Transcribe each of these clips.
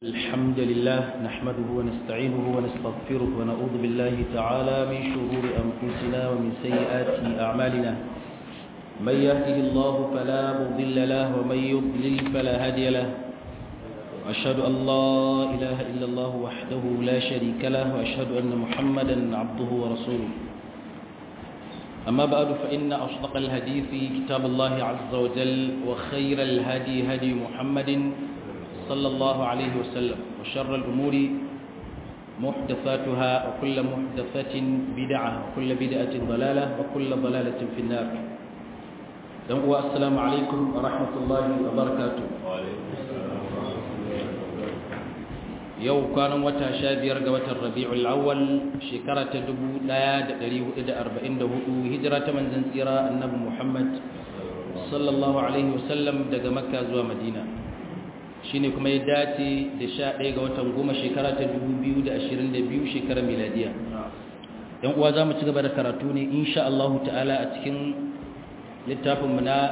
الحمد لله نحمده ونستعينه ونستغفره ونعوذ بالله تعالى من شرور أنفسنا ومن سيئات أعمالنا من يهده الله فلا مضل له ومن يضلل فلا هادي له وأشهد أن لا إله إلا الله وحده لا شريك له وأشهد أن محمدا عبده ورسوله أما بعد فإن أصدق الحديث كتاب الله عز وجل وخير الهدي هدي محمد صلى الله عليه وسلم وشر الأمور محدثاتها وكل محدثة بدعة وكل بدعة ضلالة وكل ضلالة في النار السلام عليكم ورحمة الله وبركاته yau kwanan wata sha biyar ga watan rabi'ul awwal shekara ta dubu ɗaya da ɗari hudu da arba'in da hudu hijira ta manzan tsira annabi muhammad sallallahu alaihi wasallam daga makka zuwa madina shine kuma ya dace da sha ɗaya ga watan goma shekara ta dubu biyu da ashirin da biyu shekarar miladiya yan uwa za mu ci gaba da karatu ne insha allahu ta'ala a cikin littafinmu na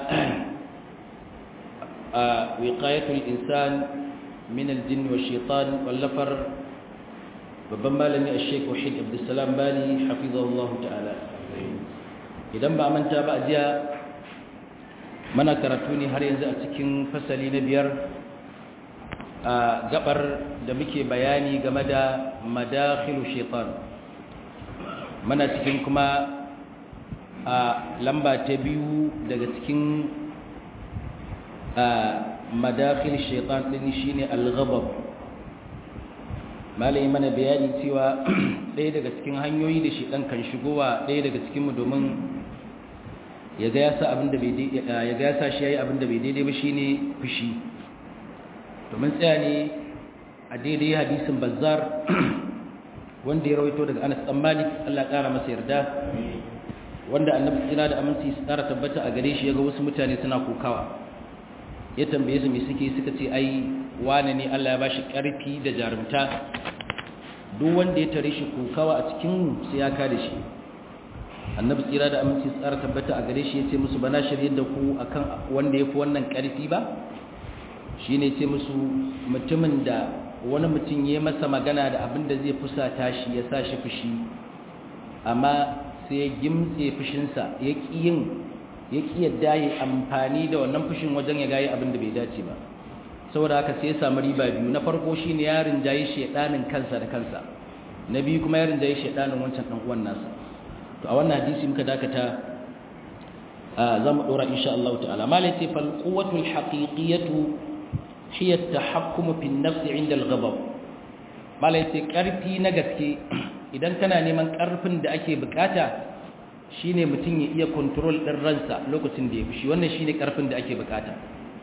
a wiqayatul insan من الجن والشيطان واللفر babban malami a sheik wahid abdulsalam bali hafizahullahu ta'ala idan ba manta ba a jiya mana karatu ne har yanzu a cikin fasali na biyar a gabar da muke bayani game da madakhilu shaitan mana cikin kuma a lamba ta biyu daga cikin madakhil shaitan din shine al-ghadab malai mana bayani cewa ɗaya daga cikin hanyoyi da shaitan kan shigowa ɗaya daga cikin mu domin ya ga yasa abin da bai ya ga yasa shi yayi abin da bai daidai ba shine fushi domin tsaya ne a daidai hadisin bazzar wanda ya rawaito daga Anas dan Malik Allah ƙara masa yarda wanda annabi tsira da aminci su ƙara tabbata a gare shi ya ga wasu mutane suna kokawa ya tambaye su me suke suka ce ai wane ne Allah ya bashi ƙarfi da jarumta duk wanda ya tare shi kokawa a cikin sai ya kada shi annabi tsira da aminci tsara tabbata a gare shi ya ce musu bana shirye da ku akan wanda ya fi wannan ƙarfi ba shi ne ce musu mutumin da wani mutum ya masa magana da abin da zai fusata shi ya sa shi fushi amma sai ya gimtse fushinsa ya ƙi yin ya ƙi yadda ya amfani da wannan fushin wajen ya gaye abin da bai dace ba saboda haka sai ya samu riba biyu na farko shine ya rinjayi shedanin kansa da kansa na biyu kuma ya rinjayi shedanin wancan dan uwan nasa to a wannan hadisi muka dakata za mu dora insha Allah ta'ala malai ce fal quwwatu al haqiqiyatu hiya at tahakkum fi an-nafs 'inda al-ghadab malai ce karfi na gaske idan kana neman karfin da ake bukata shine mutum ya iya control din ransa lokacin da ya fushi wannan shine karfin da ake bukata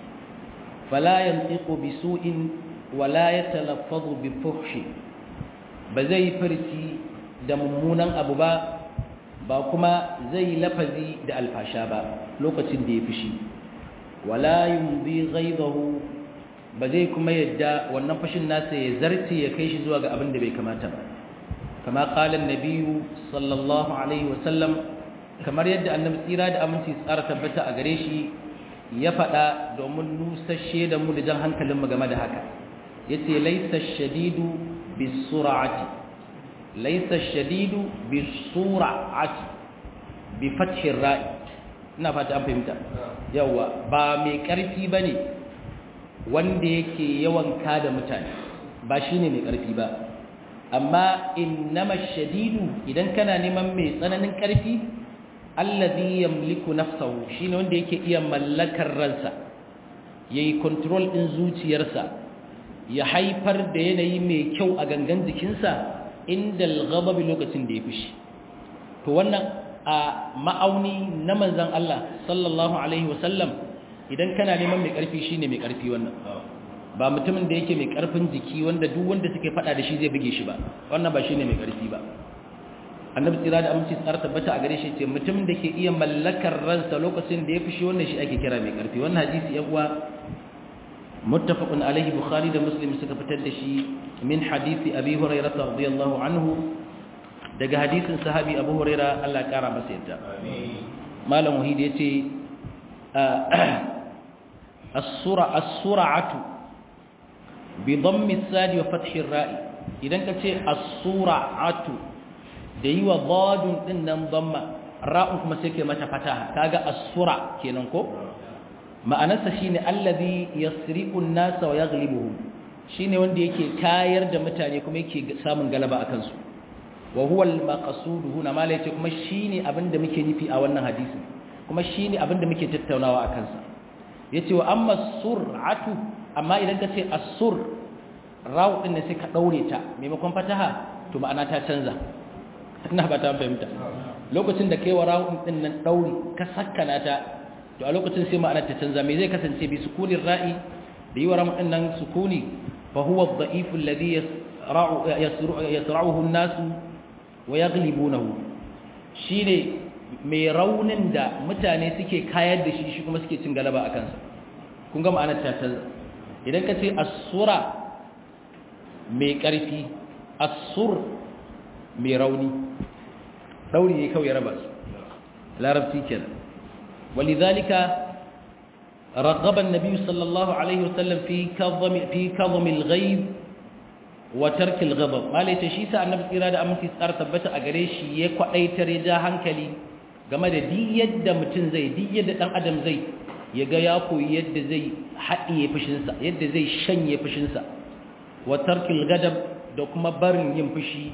fala yantiqu bisu'in wala yatalaffazu bi fuhshi ba zai farci da mummunan abu ba ba kuma zai lafazi da alfasha ba lokacin da ya fushi wala yumdi ghaidahu ba zai kuma yadda wannan fashin nasa ya zarce ya kai shi zuwa ga abin da bai kamata ba kama qala an-nabiyyu sallallahu alaihi wasallam kamar yadda annabi tsira da aminci tsara tabbata a gare shi ya faɗa domin nusashe da mu da jan hankalinmu game da haka yace laysa shadidu bisur'ati laysa shadidu bisur'ati bi fathi ra'i ina fata an fahimta yawa ba mai karfi bane wanda yake yawan kada mutane ba shine mai karfi ba amma innama shadidu idan kana neman mai tsananin karfi allazi yamliku nafsahu shine wanda yake iya mallakar ransa yayi control din zuciyarsa ya haifar da yanayi mai kyau a gangan jikinsa inda al-ghadab lokacin da ya fishi to wannan a ma'auni na manzon Allah sallallahu alaihi wasallam idan kana neman mai karfi shine mai karfi wannan ba mutumin da yake mai karfin jiki wanda duk wanda suke fada da shi zai buge shi ba wannan ba shine mai karfi ba annabi tsira da aminci tsara tabbata a gare shi ce mutumin da ke iya mallakar ransa lokacin da ya fushi wannan shi ake kira mai karfi wannan hadisi ya uwa muttafaqun alaihi bukhari da muslim suka fitar da shi min hadisi abi hurairah radiyallahu anhu daga hadisin sahabi abu hurairah Allah ya kara masa yadda malam wahid yace as-sura as-sur'atu bi dhammi sadi wa fathi ra'i idan ka ce as-sura'atu da yi wa dadun din nan dhamma ra'un kuma sai ke mata fataha kaga as-sura kenan ko ma'anarsa shine allazi yasriqu an-nasa wa yaghlibuhum shine wanda yake kayar da mutane kuma yake samun galaba akan su wa huwa al-maqsud huna mala yace kuma shine abinda muke nufi a wannan hadisi kuma shine abinda muke tattaunawa akan sa yace wa amma sur'atu amma idan ka ce as-sur rawu din ne sai ka daure ta maimakon fataha to ma'ana ta canza ina ba ta fahimta lokacin da kai wa rawu din nan dauri ka sakkana ta to a lokacin sai ma'ana ta canza me zai kasance bi sukunin ra'i da yi wa rawu din nan sukuni fa huwa ad-da'if alladhi yasra'uhu an-nasu wa yaghlibunahu shine mai raunin da mutane suke kayar da shi shi kuma suke cin galaba a kansa kun ga ma'anar ta canza idan ka ce asura mai ƙarfi asur mai rauni ɗauri ne kawai raba su larabci kenan walidhalika رغب النبي صلى الله عليه وسلم في كظم في كظم الغيب وترك الغضب ما ليت شي sa annabi tsira da aminci tsara tabbata a gare shi ya kwadaitar ya ja hankali game da duk yadda mutum zai duk yadda dan adam zai ya ga ya koyi yadda zai haɗiye fushinsa yadda zai shanye fushinsa wa tarkil gadab da kuma barin yin fushi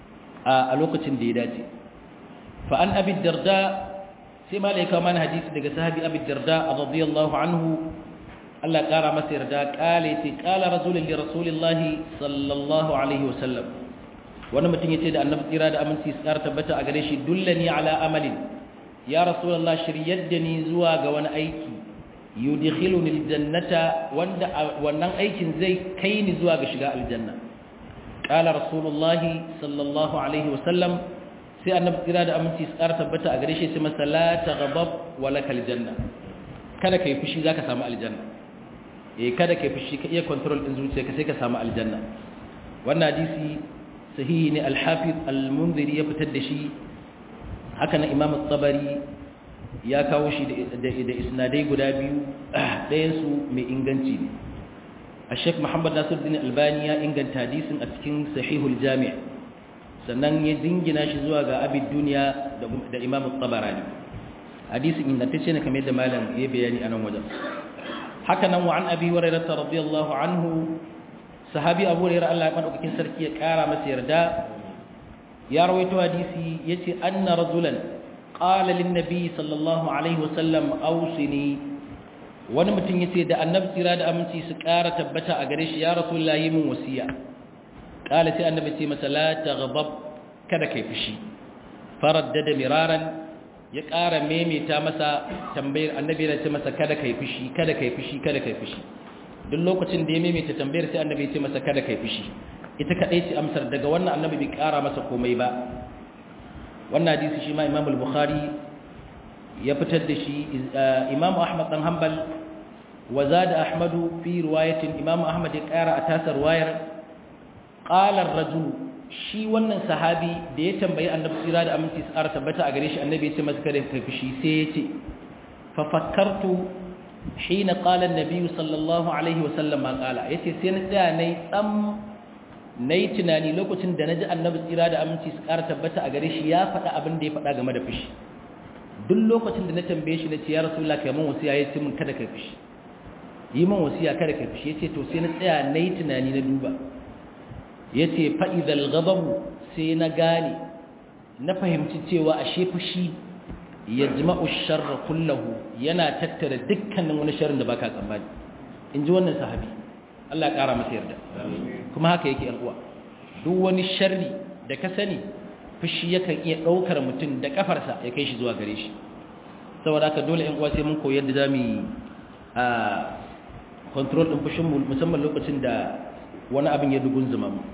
a lokacin da ya dace fa an abi darda sai malaika mana hadisi daga sahabi abi darda radiyallahu anhu Allah kara masa yarda kale ce kala rasulun li rasulillahi sallallahu alaihi wasallam wani mutum yace da annabi tsira da aminci tsara tabbata a gare shi dullani ala amalin ya rasulullah shiryar da ni zuwa ga wani aiki yudkhiluni aljannata wanda wannan aikin zai kai ni zuwa ga shiga aljanna qala rasulullah sallallahu alaihi wasallam sai annabi tsira da aminci tsara tabbata a gare shi sai masa la taghdab wa lakal janna kada kai fushi zaka samu aljanna eh kada kai fushi ka iya control din zuciyarka sai ka samu aljanna wannan hadisi sahihi ne al-hafiz al-munziri ya fitar da shi haka na imam at-tabari ya kawo shi da da isnadai guda biyu ɗayan su mai inganci ne al-sheikh muhammad nasiruddin albani ya inganta hadisin a cikin sahihul jami' sannan ya dingina shi zuwa ga abid duniya da imam at-tabarani hadisin ingantacce ne kamar yadda malam ya bayani a nan wajen haka nan wa an abi hurairah radiyallahu anhu sahabi abu hurairah Allah ya madaukakin sarki ya kara masa yarda ya rawaito hadisi yace anna rajulan qala lin nabi sallallahu alaihi wasallam awsini wani mutum yace da annabi tsira da aminci su kara tabbata a gare shi ya rasulullahi min wasiya qala sai annabi ce masa la taghdab kada kai fushi faraddada miraran ya ƙara memeta masa tambayar annabi ya ce masa kada kai fushi kada kai fushi kada kai fushi duk lokacin da ya memeta tambayar sai annabi ya ce masa kada kai fushi ita kadai ce amsar daga wannan annabi bai ƙara masa komai ba wannan hadisi shi ma Imam al-Bukhari ya fitar da shi Imam Ahmad dan Hanbal wa zada Ahmad fi riwayatin Imam Ahmad ya ƙara a tasar wayar qala ar-rajul shi wannan sahabi da ya tambayi annabi tsira da aminci tsara tabbata a gare shi annabi ya ce masa kada ka fushi sai ya ce fa fakkartu hina qala an-nabi sallallahu alaihi wa sallam ma qala yace sai na tsaya nayi tsam nayi tunani lokacin da naji annabi tsira da aminci tsara tabbata a gare shi ya faɗa abin da ya faɗa game da fushi duk lokacin da na tambaye shi na ce ya rasulullah kai mun wasiya yace min kada ka fushi yi min wasiya kada ka fushi yace to sai na tsaya nayi tunani na duba ya ce fa'idal gababu sai na gane na fahimci cewa a fushi ya jima'u sharra kullahu yana tattara dukkanin wani sharrin da baka tsammani in ji wannan sahabi Allah ƙara masa yarda kuma haka yake uwa duk wani sharri da ka sani fushi yakan iya ɗaukar mutum da ƙafarsa ya kai shi zuwa gare shi saboda haka dole uwa sai mun koyar da za mu yi a control ɗin fushinmu musamman lokacin da wani abin ya dugun zuma mu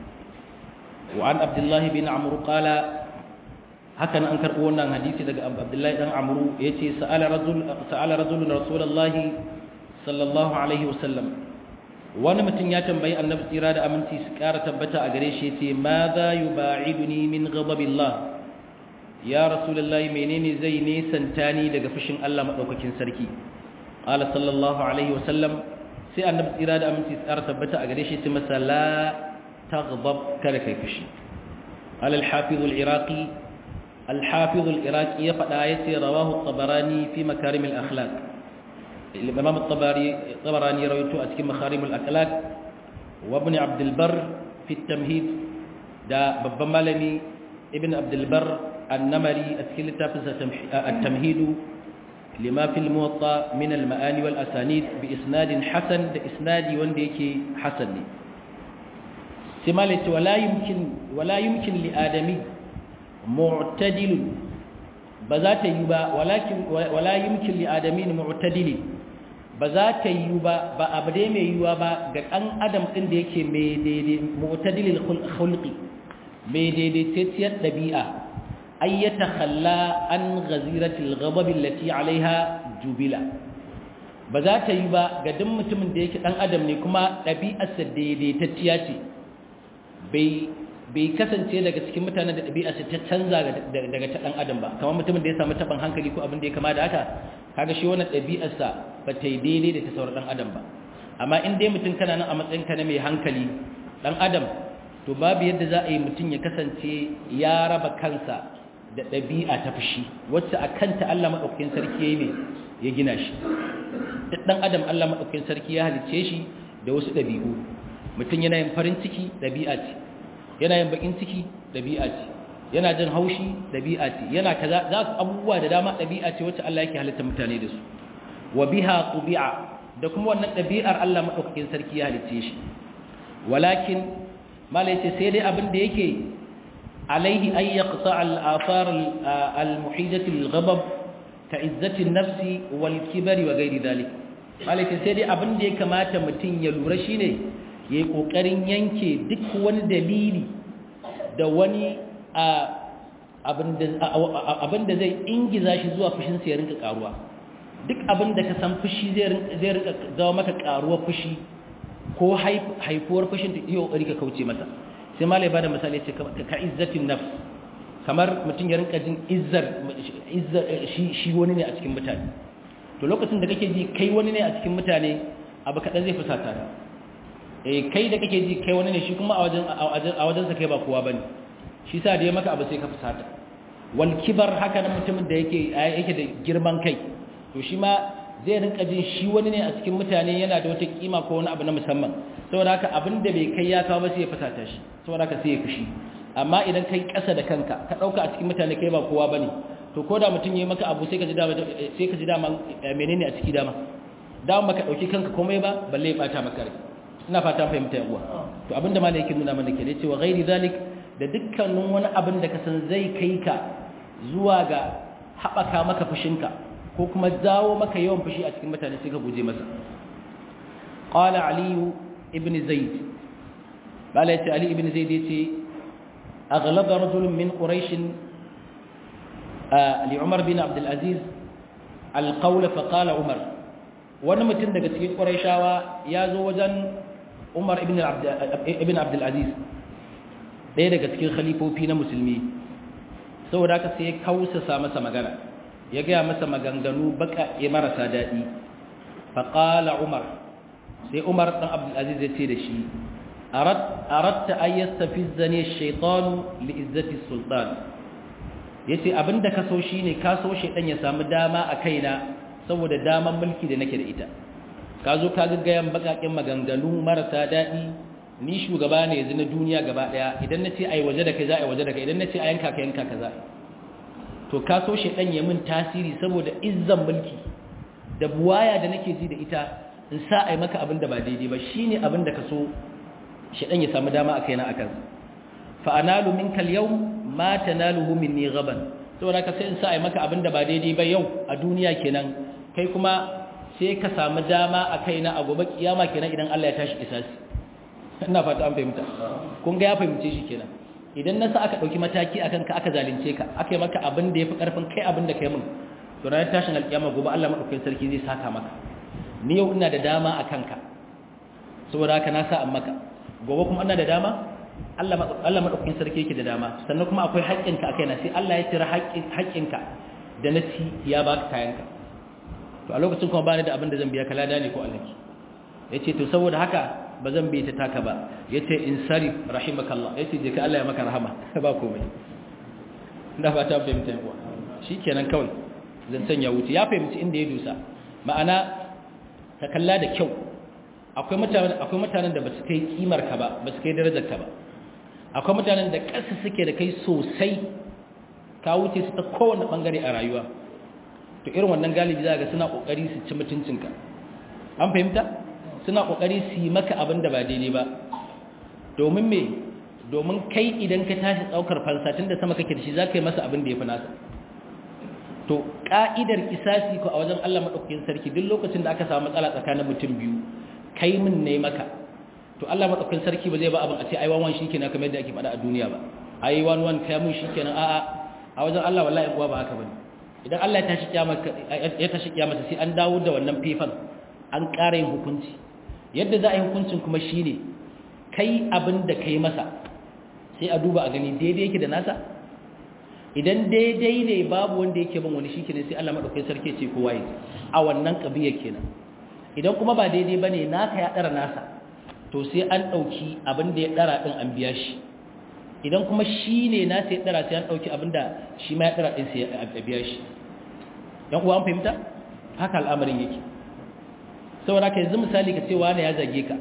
وعن عبد الله بن عمرو قال هكذا أنكر قولنا حديث عبد الله بن عمرو يتي سأل رجل سأل رجل رسول الله صلى الله عليه وسلم wani mutum ya tambayi annabi tsira da aminci su ƙara tabbata a gare shi ce ma za yi ba'iduni min ghadabillah ya rasulullahi menene zai nesanta ni daga fushin Allah maɗaukakin sarki qala sallallahu alaihi wasallam sai annabi tsira da aminci tsara tabbata a gare shi ce masa la taghdab kada kai fushi al al-hafiz al-iraqi al-hafiz al-iraqi ya fada yace rawahu at-tabarani fi makarim al-akhlaq الإمام الطبراني الطبراني رويته أتكلم مخارم الأخلاق وابن عبد البر في التمهيد دا بابا مالمي ابن عبد البر النمري أتكلم تافز التمهيد لما في الموطأ من المآني والأسانيد بإسناد حسن بإسناد ونديك حسن سمالة ولا يمكن ولا يمكن لآدمي معتدل بذات يبا ولكن ولا يمكن لآدمين معتدل بذات يبا بأبدي مي يبا قد أن أدم إن ديك مي معتدل الخلق مي دي دي تتيت ɗabi'a. أن يتخلى عن غزيرة الغضب التي عليها جبلة بذات يبا قدم متمن ديك أن أدم نكما ɗabi'arsa daidaitacciya ce bai kasance daga cikin mutane da ɗabi'arsa ta canza daga ta ɗan adam ba kamar mutumin da ya samu taɓin hankali ko abin da ya kama da haka kaga shi wannan ɗabi'arsa ba ta yi daidai da ta sauran ɗan adam ba amma in dai mutum kana nan a matsayinka na mai hankali ɗan adam to babu yadda za a yi mutum ya kasance ya raba kansa da ɗabi'a ta fushi wacce a kanta Allah maɗaukakin sarki ya yi ne ya gina shi duk ɗan adam Allah maɗaukakin sarki ya halicce shi da wasu ɗabi'u mutum yana yin farin ciki ɗabi'a ce yana yin baƙin ciki ɗabi'a ce yana jin haushi ɗabi'a ce yana kaza za su abubuwa da dama ɗabi'a ce wacce Allah yake halitta mutane da su wa biha tubi'a da kuma wannan ɗabi'ar Allah maɗaukakin sarki ya halicce shi walakin malai ce sai dai abin da yake عليه أن يقطع الآثار المحيدة للغضب كعزة النفس والكبر وغير ذلك عليك سيدي أبن دي كما تمتين يلورشيني يقوكرين ينكي دك وان دليلي دواني abin da zai ingiza shi zuwa fushinsa ya rinka karuwa duk abin da ka san fushi zai rinka zawo maka karuwa fushi ko haifuwar fushin da iya ƙoƙari ka kauce masa sai malai bada misali ce ka izzatin nafs kamar mutum ya rinka jin izzar shi wani ne a cikin mutane to lokacin da kake ji kai wani ne a cikin mutane abu kaɗan zai fusata ka eh kai da kake ji kai wani ne shi kuma a wajensa kai ba kowa bane shi sa da ya maka abu sai ka fusata wal kibar haka na mutumin da yake yake da girman kai to shi ma zai rinka jin shi wani ne a cikin mutane yana da wata kima ko wani abu na musamman saboda haka abin da bai kai ya kawo ba sai ya fusata shi saboda haka sai ya fushi amma idan kai ƙasa da kanka ka ɗauka a cikin mutane kai ba kowa bane to ko da mutum yayi maka abu sai ka ji dama sai ka ji dama menene a ciki dama dama maka dauki kanka komai ba balle ya bata maka rai ina fata fahimta yan uwa to abinda malai yake nuna mana kenan cewa ghairi zalik da dukkanin wani abin da ka san zai kai ka zuwa ga haɓaka maka fushinka ko kuma zawo maka yawan fushi a cikin mutane sai ka guje masa qala ali ibn zaid bala yace ali ibn zaid yace aghlaba rajul min quraish li umar bin abd al-aziz al-qawl fa qala umar wani mutum daga cikin quraishawa ya zo wajen umar ibn abd ibn abd al-aziz ɗaya daga cikin khalifofi na musulmi saboda haka sai ya kausasa masa magana ya gaya masa maganganu baka ya marasa daɗi faƙala umar sai umar ɗan abdulaziz ya ce da shi aratta an yasta fi zane shaitanu li'izzati sultan ya ce abinda ka so shi ne ka so shaitan ya samu dama a kaina saboda daman mulki da nake da ita ka zo ka gaggayan bakaƙin maganganu marasa daɗi ni shugaba ne yanzu na duniya gaba daya idan na ce ai waje da kai za a yi waje da kai idan na ce a yanka ka yanka ka za to ka so shaidan ya min tasiri saboda izzan mulki da buwaya da nake ji da ita in sa ai maka abin da ba daidai ba shine abin da ka so shaidan ya samu dama a kaina akan fa analu minka al-yawm ma tanaluhu minni ghaban saboda ka sai in sa ai maka abin da ba daidai ba yau a duniya kenan kai kuma sai ka samu dama a kaina a gobe kiyama kenan idan Allah ya tashi kisasi ina fata an fahimta kun ga ya fahimce shi kenan idan nasa aka dauki mataki akan ka aka zalunce ka aka yi maka abin da yafi karfin kai abin da kai mun to ranar tashin alkiyama gobe Allah madaukakin sarki zai saka maka ni yau ina da dama akan ka saboda haka na sa an maka gobe kuma ina da dama Allah Allah madaukakin sarki yake da dama sannan kuma akwai haƙƙin ka akai na sai Allah ya tira haƙƙin haƙƙin ka da na ci ya baka kayan ka to a lokacin kuma bani da abin da zan biya ka lada ne ko alhaki yace to saboda haka ba zan bi ta taka ba yace insari rahimakallah yace je ka Allah ya maka rahama ba komai da fata fahimta kuwa shikenan kawai zancen ya wuce ya fahimci inda ya dusa ma'ana ta kalla da kyau akwai mutanen akwai mutanen da basu kai kimar ka ba basu kai darajar ka ba akwai mutanen da ƙasa suke da kai sosai ka wuce su ta kowane bangare a rayuwa to irin wannan galibi za ga suna kokari su ci mutuncinka an fahimta suna kokari su yi maka abin da ba daidai ba domin me domin kai idan ka tashi tsaukar fansa tun da sama kake da shi za ka yi masa abin da ya fi nasa to ka'idar kisasi ko a wajen Allah maɗaukakin sarki duk lokacin da aka samu matsala tsakanin mutum biyu kai min ne maka to Allah maɗaukakin sarki ba zai ba abin a ce ai wan shi kenan kamar yadda ake faɗa a duniya ba ai wan wan kai mun shi kenan a'a a wajen Allah wallahi uwa ba haka bane idan Allah ya tashi kiyama ya tashi kiyama sai an dawo da wannan fifan an ƙara yin hukunci yadda za a yi hukuncin kuma shine kai abin da kai masa sai a duba a gani daidai yake da nasa idan daidai ne babu wanda yake bin wani shikenan sai Allah madaukakin sarki ce kowa yi a wannan kabiya kenan idan kuma ba daidai bane naka ya dara nasa to sai an dauki abin da ya dara din an biya shi idan kuma shi ne nasa ya dara sai an dauki abin da shi ma ya dara din sai a biya shi dan uwa an fahimta haka al'amarin yake saboda ka yanzu misali ka ce wani ya zage ka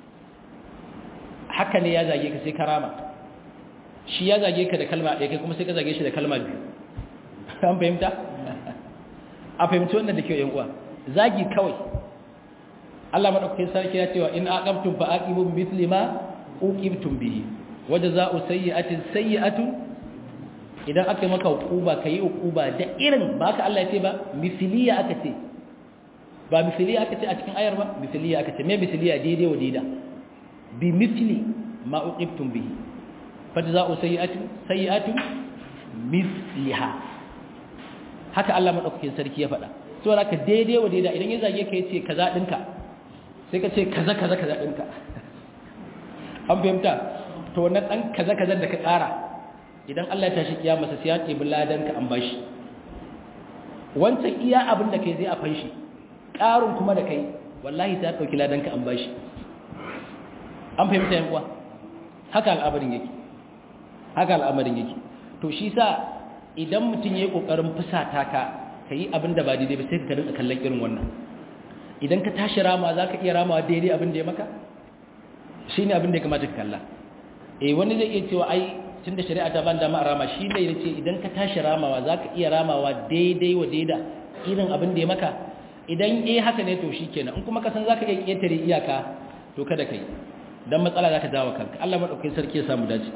haka ne ya zage ka sai karama shi ya zage ka da kalma ɗaya kai kuma sai ka zage shi da kalma biyu an fahimta a fahimci wannan da kyau yan uwa zagi kawai Allah madaukakin sarki ya cewa in aqabtum fa aqibu bi mithli ma uqibtum bihi wa jazaa'u sayyi'atin sayyi'atun idan aka maka hukuba kai hukuba da irin ba ka Allah ya ce ba mithliya aka ce ba mithliya aka ce a cikin ayar ba mithliya aka ce me mithliya daidai wa daida bi mithli ma uqibtum bihi fajza'u sayyi'atin sayyi'atun misliha haka Allah madaukakin sarki ya faɗa so haka daidai wa daidai idan ya zage ka yace kaza dinka sai ka ce kaza kaza kaza dinka an fahimta to wannan dan kaza kaza da ka ƙara idan Allah ya tashi kiyama sai ya ɗebi ladan ka an bashi wancan iya abin da kai zai a fanshi ƙarun kuma da kai wallahi sai ya ɗauki ladan ka an bashi an fahimta yan uwa haka al'amarin yake haka al'amarin yake to shi sa idan mutum ya yi ƙoƙarin fusata ka ka yi abin da ba daidai ba sai ka rinka kallon irin wannan idan ka tashi rama za ka iya ramawa daidai abin da ya maka shi ne abin da ya kamata ka kalla eh wani zai iya cewa ai tun da shari'a ta ban dama a rama shi ne ya ce idan ka tashi ramawa za ka iya ramawa daidai wa daida irin abin da ya maka idan eh haka ne to shi kenan in kuma ka san za ka iya ƙetare iyaka to kada ka yi don matsala za ka jawo kanka Allah maɗaukai sarki ya samu dace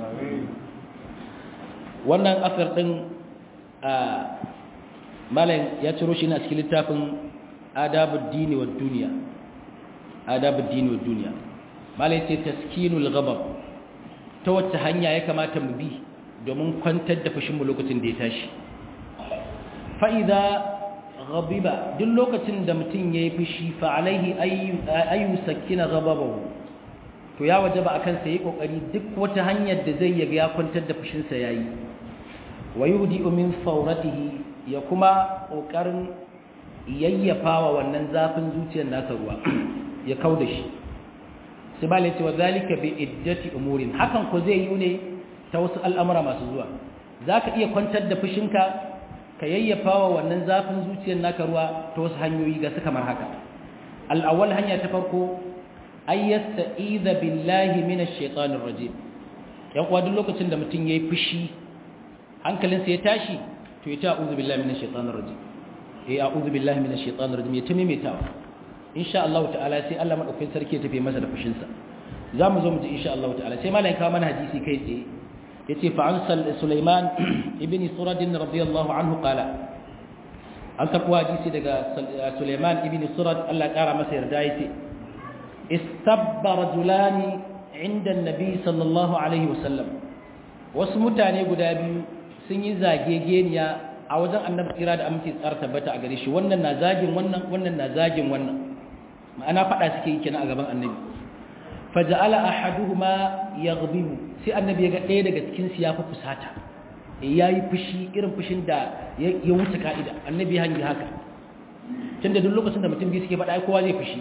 wannan asar ɗin a malayin ya ciro shi na cikin littafin adabud dini wa duniya adabud dini wa duniya malayin ce taskinul gabab ta wacce hanya ya kamata mu bi domin kwantar da fushinmu lokacin da ya tashi fa'iza gabiba duk lokacin da mutum ya yi fushi fa'alaihi ayyu sakina gababahu to ya waje ba a kansa yi ƙoƙari duk wata hanyar da zai yaga ya kwantar da fushinsa ya yi wa yi min fauratihi ya kuma ƙoƙarin yayyafa wa wannan zafin zuciyar nasa ruwa ya kau da shi su ba lai cewa zalika bi iddati umurin hakan ko zai yi ne ta wasu al'amura masu zuwa za ka iya kwantar da fushinka ka yayyafa wa wannan zafin zuciyar naka ruwa ta wasu hanyoyi ga su kamar haka al'awwal hanya ta farko ay yasta'iza billahi minash shaitanir rajim yan uwa duk lokacin da mutum yayi fushi hankalinsa ya tashi to ya ta a'udhu billahi minash shaitanir rajim eh a'udhu billahi minash shaitanir rajim ya tamimitawa insha Allah ta'ala sai Allah madaukakin sarki ya tafi masa da fushin sa zamu zo mu ji insha Allah ta'ala sai malai kawo mana hadisi kai tsaye yace fa an Sulaiman ibn Surad radiyallahu anhu qala an karbo hadisi daga Sulaiman ibn Surad Allah ya kara masa yarda yace istabba rajulani inda annabi sallallahu alaihi wasallam wasu mutane guda biyu sun yi zagegeniya a wajen annabi tsira da amince tsara tabbata a gare shi wannan na zagin wannan wannan na zagin wannan ma'ana fada suke yi kenan a gaban annabi faja'ala ahaduhuma yaghdibu sai annabi ya ga ɗaya daga cikin su ya fi fusata yayi fushi irin fushin da ya wuce ka'ida annabi ya hangi haka tunda duk lokacin da mutum biyu suke faɗa ai kowa zai fushi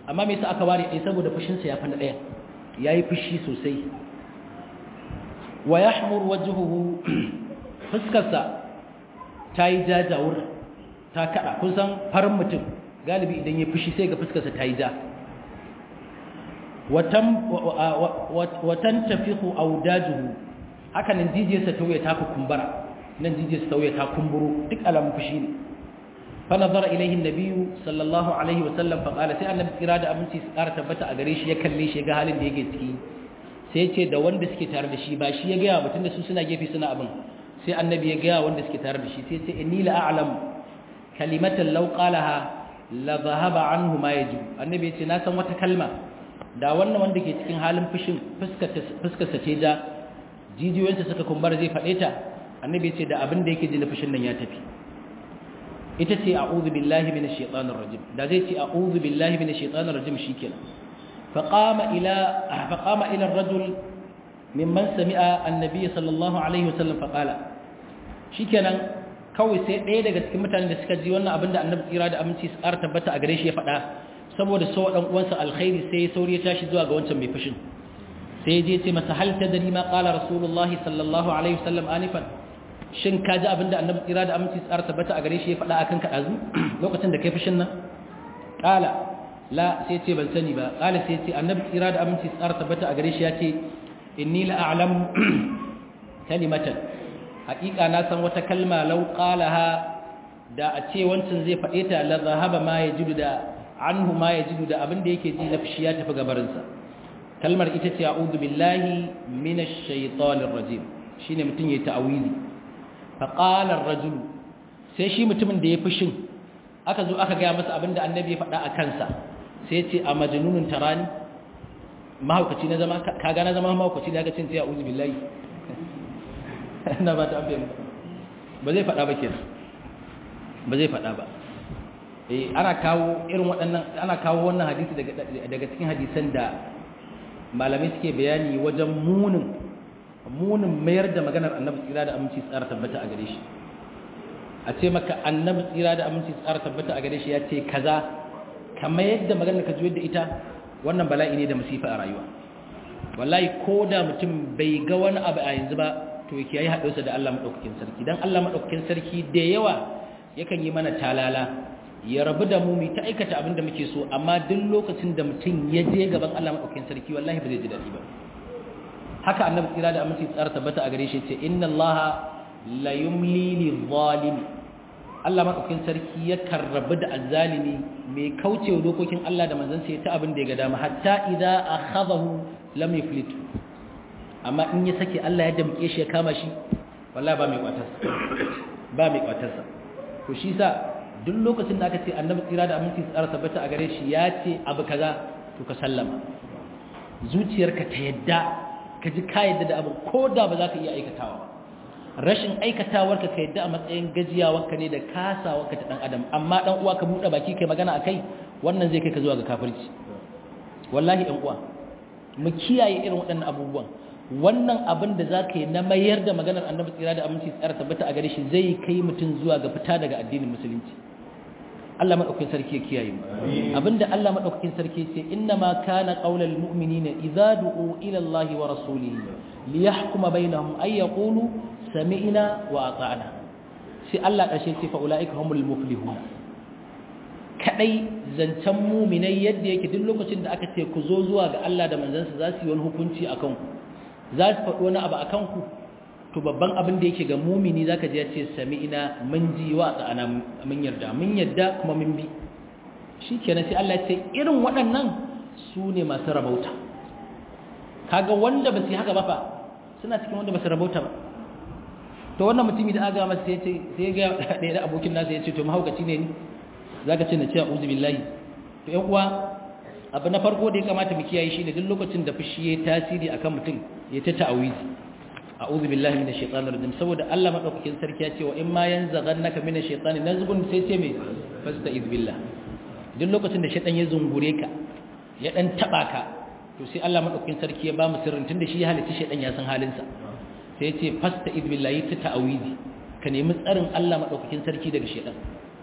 amma me yasa aka ware ɗaya saboda fushinsa ya fana ɗaya yayi fushi sosai wa yahmur wajhuhu fuskarsa ta yi jajawur ta kada kun san farin mutum galibi idan ya fushi sai ga fuskarsa ta yi ja watan tafihu audajuhu haka nan jijiyarsa ta wuya ta kumbura nan jijiyarsa ta wuya ta kumburo duk alamun fushi ne fa nazara ilaihi nabiyyu sallallahu alaihi wa sallam fa qala sai annabi kira da aminci su ƙara tabbata a gare shi ya kalle shi ga halin da yake ciki sai ce da wanda suke tare da shi ba shi ya gaya mutum da su suna gefe suna abin sai annabi ya gaya wanda suke tare da shi sai ce inni la a'lam kalimatan law qalaha la dhahaba anhu ma yajib annabi ya ce na san wata kalma da wannan wanda ke cikin halin fushin fuskar sa ce da jijiyoyinsa suka kumbara zai faɗe ta annabi ya ce da abin da yake ji na fushin nan ya tafi ita ce a'udhu billahi minash shaitanir rajim da zai ce a'udhu billahi minash shaitanir rajim shikenan faqama ila faqama ila ar-rajul mimman sami'a annabi sallallahu alaihi wasallam faqala shikenan kawai sai ɗaya daga cikin mutanen da suka ji wannan abin da annabi tsira da aminci su ƙara tabbata a gare shi ya faɗa saboda so dan uwansa alkhairi sai sauri ya tashi zuwa ga wancan mai fushin sai ya je ce masa hal tadri ma qala rasulullahi sallallahu alaihi wasallam anifan shin ka ji abin da annabi tsira da aminci su ƙara tabbata a gare shi ya faɗa akan ka ɗazu lokacin da kai fushin nan qala la sai ce ban sani ba qala sai ce annabi tsira da aminci su ƙara tabbata a gare shi ya ce inni la a'lamu kalimatan haƙiƙa na san wata kalma law qalaha da a ce wancan zai faɗe ta la zahaba ma yajidu da anhu ma yajidu da abin da yake ji na fushi ya tafi gabarin sa kalmar ita ce a'udhu billahi minash shaitanir rajim shine mutun yayi ta'awizi fa qala ar-rajul sai shi mutumin da ya fushin aka zo aka ga masa abin da annabi ya faɗa a kansa sai ya ce a majnunun tarani mahaukaci na zama kaga na zama mahaukaci da aka cin sai a'udhu billahi ina ba ta abin ba zai faɗa ba kenan ba zai faɗa ba eh ana kawo irin waɗannan ana kawo wannan hadisi daga daga cikin hadisan da malamai suke bayani wajen munin munin mayar da maganar annabi tsira da aminci tsara tabbata a gare shi a ce maka annabi tsira da aminci tsara tabbata a gare shi ya ce kaza kamar yadda maganar ka juyar da ita wannan bala'i ne da musifa a rayuwa wallahi ko da mutum bai ga wani abu a yanzu ba to yake yayi haɗuwarsa da Allah madaukakin sarki dan Allah madaukakin sarki da yawa yakan yi mana talala ya rabu da mu mu ta aikata abin da muke so amma duk lokacin da mutum ya je gaban Allah madaukakin sarki wallahi ba zai ji dadi ba haka annabi tsira da aminci tsara tabbata a gare shi ce inna allaha la yumli lil zalimi Allah madaukakin sarki ya karrabu da azzalimi mai kaucewa dokokin Allah da manzon sa ta abin da ya ga dama hatta idza akhadahu lam yuflit amma in ya sake Allah ya damke shi ya kama shi wallahi ba mai kwatarsa ba mai kwatarsa to shi sa duk lokacin da aka ce annabi tsira da aminci tsara tabbata a gare shi ya ce abu kaza to ka sallama zuciyarka ta yadda ka ji ka yadda da abu ko da ba za ka iya aikatawa ba rashin aikatawarka ka yadda a matsayin gajiyawarka ne da kasawarka ta dan adam amma dan uwa ka buɗe baki kai magana akai wannan zai kai ka zuwa ga kafirci wallahi ɗan uwa mu kiyaye irin waɗannan abubuwan wannan abin da za ka yi na mayar da maganar annabi tsira da aminci tsara tabbata a gare shi zai kai mutum zuwa ga fita daga addinin musulunci Allah madaukakin sarki ya kiyaye mu abinda Allah madaukakin sarki ce inna ma kana qaulal mu'minina idza du'u ila Allah wa rasulihi liyahkuma bainahum ay yaqulu sami'na wa ata'na sai Allah kashe ce fa ulaika humul muflihun kadai zancen mu'minai yadda yake duk lokacin da aka ce ku zo zuwa ga Allah da manzansa za su yi wani hukunci akan ku za su faɗi wani abu akan ku to babban abin da yake ga mumini zaka ji ya ce sami'ina mun ji wa tsana mun yarda mun yarda kuma mun bi shikenan sai Allah ya ce irin waɗannan su ne masu rabauta kaga wanda ba su yi haka ba fa suna cikin wanda ba su rabauta ba to wannan mutumi da aga masa sai ya ce sai ya ga ɗaya da abokin nasa ya ce to mahaukaci ne ni zaka ce na ce a'udhu billahi to ƴan uwa abu na farko da ya kamata mu kiyaye shine duk lokacin da fushi yayi tasiri akan mutum ya ta ta'awizi a'udhu billahi minash shaitanir rajim saboda Allah madaukakin sarki ya ce wa in ma yanzaghannaka minash shaitani nazghun sai ce me fasta'iz billah duk lokacin da shaitan ya zungure ka ya dan taba ka to sai Allah madaukakin sarki ya ba mu sirrin tunda shi ya halitta shaitan ya san halin sa sai ya ce fasta'iz billahi ta ta'awizi ka nemi tsarin Allah madaukakin sarki daga shaitan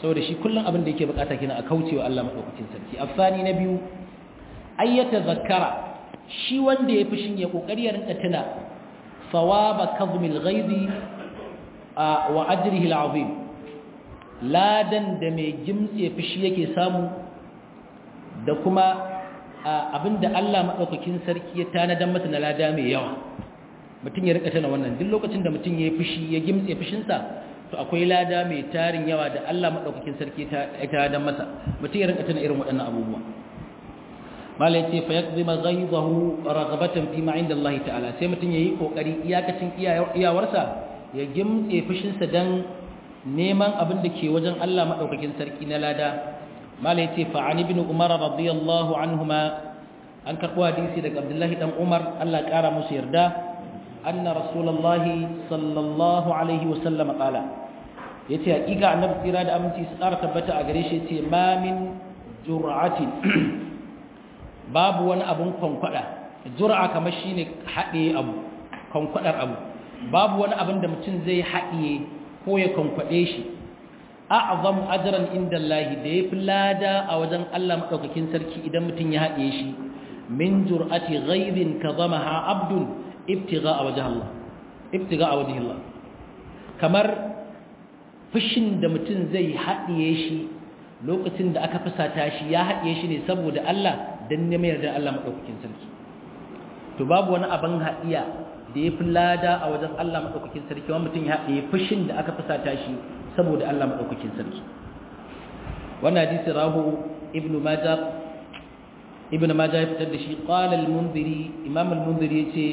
saboda shi kullum abin da yake bukata kina a kaucewa Allah madaukakin sarki afani na biyu ayyata zakara shi wanda ya fushin ya kokari ya rinka tuna thawaba kazmil ghaizi wa ajrihi al'azim ladan da mai gimtse fushi yake samu da kuma abinda Allah madaukakin sarki ya tanadan masa na lada mai yawa mutum ya rika tana wannan duk lokacin da mutum ya yi fushi ya gimtse fushinsa to akwai lada mai tarin yawa da Allah madaukakin sarki ta tanadan masa mutum ya rika tana irin waɗannan abubuwa mala yace fa yakzima ghaidahu raghabatan fi ma inda Allah ta'ala sai mutum yayi kokari iyakacin iyawarsa ya gimtse fushinsa dan neman abin da ke wajen Allah madaukakin sarki na lada mala yace fa an ibn umar radiyallahu anhuma an karbo hadisi daga abdullahi dan umar Allah kara musu yarda anna rasulullahi sallallahu alaihi wasallam qala yace hakika annabi tsira da aminci su tsara tabbata a gare shi yace ma min jur'atin babu wani abun kwankwada jur'a kamar shine haɗe abu kwankwadar abu babu wani abin da mutum zai haɗiye ko ya kwankwade shi a'zam ajran inda Allah da yafi lada a wajen Allah madaukakin sarki idan mutum ya haɗiye shi min jur'ati ghaibin kadamaha abdun ibtigha'a wajh Allah ibtigha'a wajh Allah kamar fushin da mutum zai haɗiye shi lokacin da aka fusata shi ya haɗiye shi ne saboda Allah dan neman yarda Allah madaukakin sarki to babu wani abin haɗiya da ya fi lada a wajen Allah madaukakin sarki wani mutum ya haɗiye fushin da aka fusata shi saboda Allah madaukakin sarki wannan hadisi rahu ibnu majah ibnu majah ya fitar da shi qala al-munziri imam al-munziri yace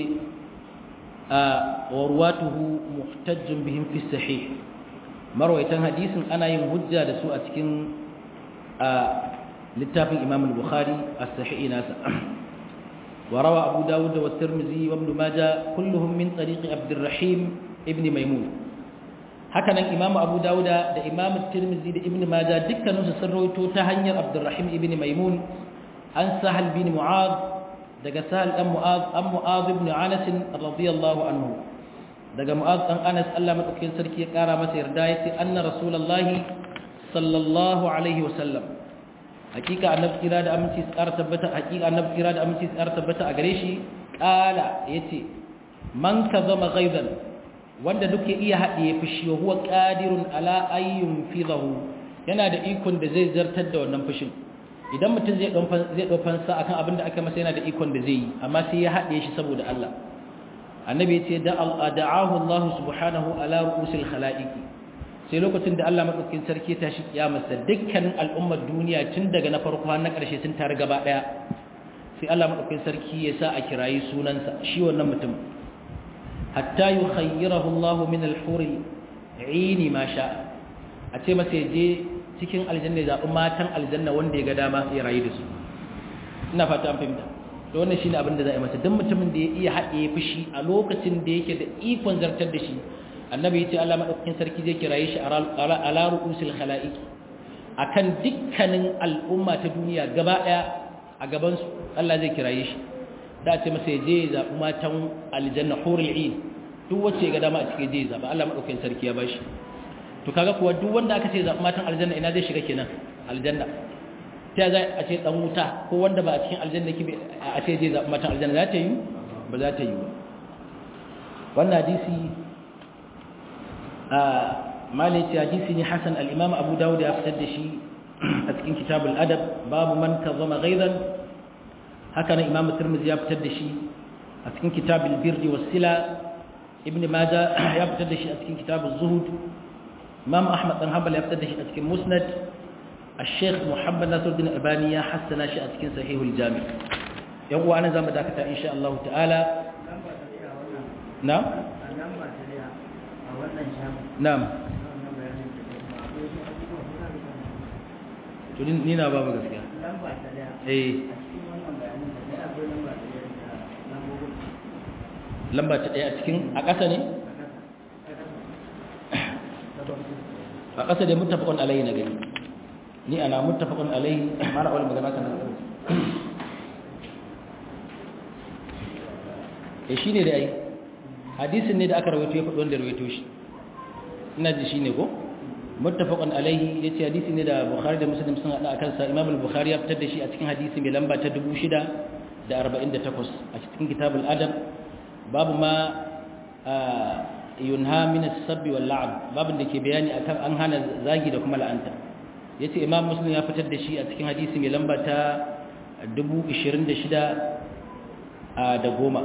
wa ruwatuhu muhtajjun bihim fi sahih marwaitan hadisin ana yin hujja da su a cikin littafin imam al-bukhari as-sahih nasa وروى أبو داود والترمذي وابن ماجه كلهم من طريق عبد الرحيم ابن ميمون هكذا إمام أبو داود دا إمام الترمذي دا ابن ماجه دكا نوس سرويتو تهنير عبد الرحيم ابن ميمون أن سهل بن معاذ دا سهل أم معاذ أم معاذ بن عنس رضي الله عنه daga mu'az dan Anas Allah madaukakin sarki ya kara masa yarda yace anna rasulullahi sallallahu alaihi wasallam hakika annabi kira da aminci tsara tabbata hakika annabi kira da aminci tsara tabbata a gare shi kala yace man kazama ghaidan wanda duke iya hadiye fushi wa huwa qadirun ala ayyun fidahu yana da ikon da zai zartar da wannan fushin idan mutum zai don zai dofan sa akan abin da aka masa yana da ikon da zai yi amma sai ya hadiye shi saboda Allah annabi yace da da'ahu Allah subhanahu ala ru'usil khalaiqi sai lokacin da Allah madaukakin sarki ta shi kiyamarsa dukkanin al'ummar duniya tun daga na farko har na ƙarshe sun tare gaba ɗaya sai Allah madaukakin sarki ya sa a kirayi sunansa shi wannan mutum hatta yukhayyirahu Allah min al-hur 'ini ma sha a ce masa ya je cikin aljanna ya zaɓi matan aljanna wanda ya ga dama ya rayu da su ina fata an fahimta to wannan shine abin da za a yi masa duk mutumin da ya iya haɗe fushi a lokacin da yake da ikon zartar da shi annabi yace Allah madaukakin sarki zai kiraye shi ala ru'usil khalaiq akan dukkanin al'umma ta duniya gaba daya a gaban su Allah zai kiraye shi da ce masa je zabi matan aljanna hurul ain duk wacce ga dama a cikin je zaba Allah madaukakin sarki ya bashi to kaga kuwa duk wanda aka ce zabi matan aljanna ina zai shiga kenan aljanna ta za a ce dan wuta ko wanda ba a cikin aljanna kibe a ce je zabi matan aljanna za ta yi ba za ta yi ba wannan hadisi malai ce hadisi ne hasan al-imam abu dawud ya fitar da shi a cikin kitabul adab babu man kazama ghaidan haka nan imam tirmidhi ya fitar da shi a cikin kitabul birri was sila ibn majah ya fitar da shi a cikin kitabuz zuhud imam ahmad dan hanbal ya fitar da shi a cikin musnad الشيخ محمد ناصر الدين الألباني يا حسن شيء أتكين صحيح الجامع يقول أنا زي ما ذاكرت إن شاء الله تعالى نعم Na'am. To ni na babu gaskiya. Eh. Lamba ta daya a cikin a ƙasa ne? A ƙasa da muttafaqun alayhi na gani. Ni ana muttafaqun alayhi mara wal magana kan Eh shine da ai. hadisin ne da aka rawaito ya faɗi wanda rawaito shi ina ji shi ne ko muttafaqun alaihi yace hadisi ne da bukhari da muslim sun hada akan sa imam al-bukhari ya fitar da shi a cikin hadisi mai lamba ta 6048 a cikin kitabul adab babu ma yunha min as-sabb wal la'n babin da ke bayani akan an hana zagi da kuma la'anta yace imam muslim ya fitar da shi a cikin hadisi mai lamba ta 26 da goma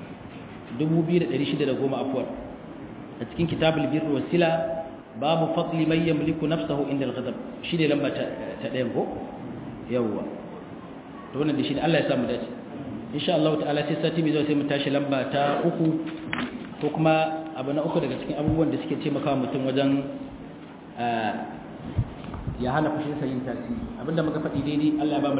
2610 afwan a cikin kitabul birr wasila babu fadli man yamliku nafsahu inda al-ghadab shi ne lamba ta ɗayan ko yawwa to wannan da shi ne Allah ya samu dace insha Allah ta'ala sai sati mai zuwa sai mu tashi lamba ta uku ko kuma abu na uku daga cikin abubuwan da suke taimakawa mutum wajen ya hana fushin sa yin tasiri abinda muka faɗi daidai Allah ya ba mu